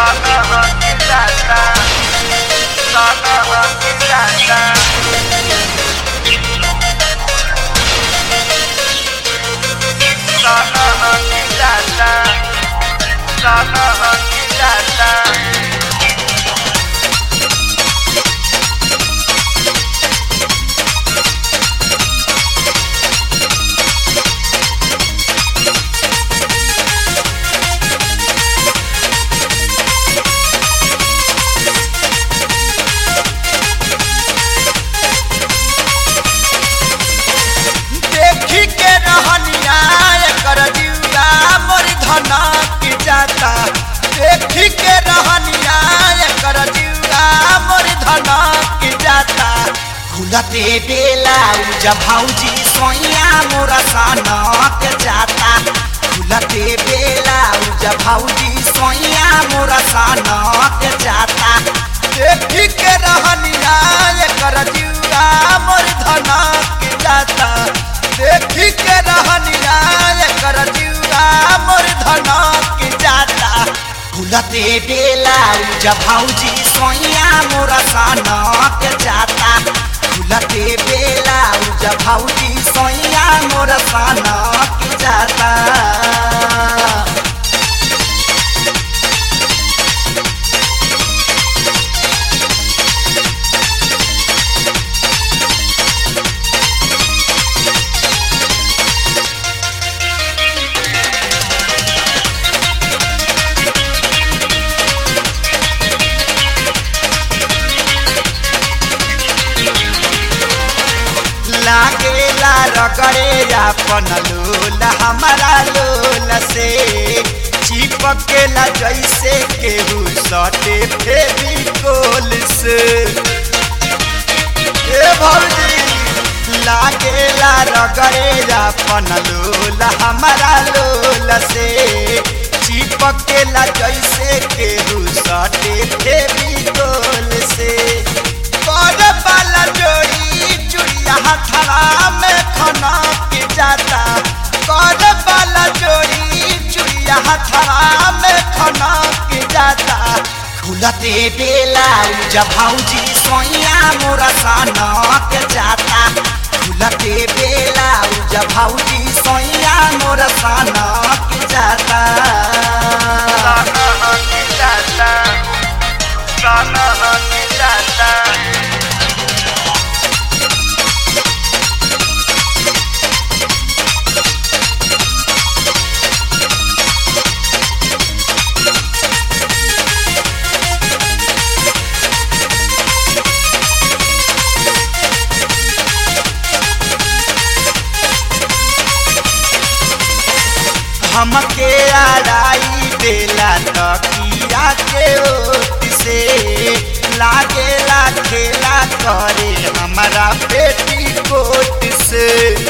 देखी के रहनिया एकर जिउरा मोर धना की जाता देखी के रहनिया एकर जिउरा मोर धना की जाता खुलते बेला उजा भौजी सोइया मोरा सनक जाता खुलते बेला उजा भौजी सोइया मोरा सनक जाता देखी के रहनिया एकर जिउरा मोर धना की जाता देखी के रहनिया एकर जिउरा मोर धना की जाता खुलते बेला उजा भौजी सोइया मोरा सनक जाता खुलते बेला उजा भौजी सोइया मोरा सनक जाता लागेला रगड़े अपन लोल हमारा लोल से चिपकेला जैसे केहू सटे फेविकोल से ए भौजी लागेला रगड़े अपन लोल हमारा लोल से चिपकेला जैसे केहू सटे फेविकोल से कर वाला जोड़ी चुड़िया हथड़ा में खना के जाता कर वाला जोड़ी चुड़िया हथड़ा में खना के जाता खुलते बेला उजा भौजी सोइया मोरा सनक जाता खुलते बेला उजा भौजी सोइया मोरा सनक जाता हमके आड़ाई देला तकिया के ओट से लागेला खेला करे हमारा बेटी कोट से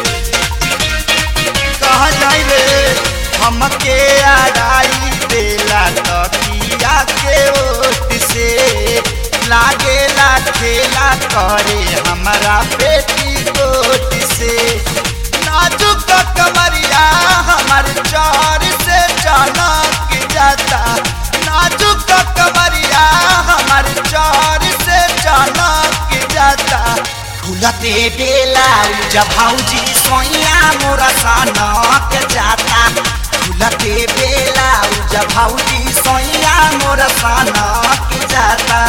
कहा जाई रे हमके आड़ाई देला तकिया के ओट से लागेला खेला करे हमारा बेटी कोट से नाजुक कमरिया हमार चार से चनक जाता नाजुक कमरिया हमार चार से चनक जाता खुलते बेला उजा भौजी सोइया मोरा सनक जाता खुलते बेला उजा भौजी सोइया मोरा सनक जाता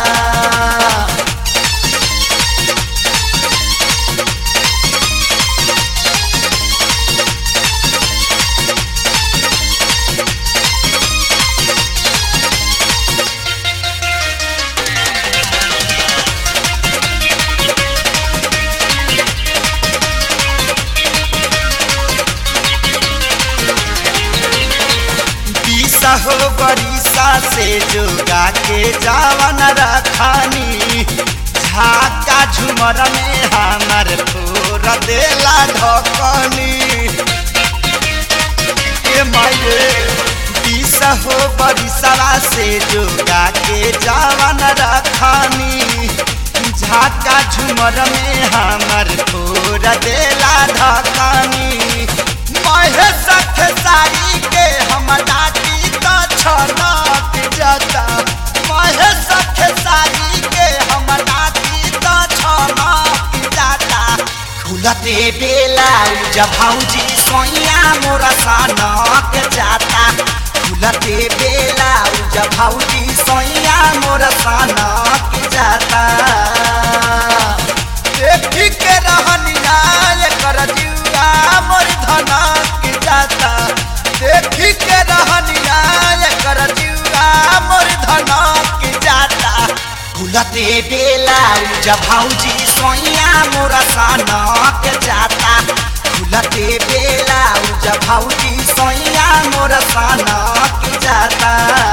बीसा हो बरिसा से जोगा के जावन रखानी झाका झुमर में हमार फोर देला ढकनी ए माये बीसा हो बरिसवा से जोगा के जावन रखानी झाका झुमर में हमार फोर देला ढकनी महेश खेसारी के हम डाटी तो छनक जाता जब भौजी सोइया मोरा सनक जाता खुलते बेला जब भौजी सोइया मोरा सनक जाता देखी के रहनिया कर जुआ मोर धनक जाता देखी के रहनिया कर जुआ मोर धनक जाता खुलते बेला जब भौजी सोइया मोरा सनक जाता खुलते बेला जब भौजी सोइया मोरा सनक जाता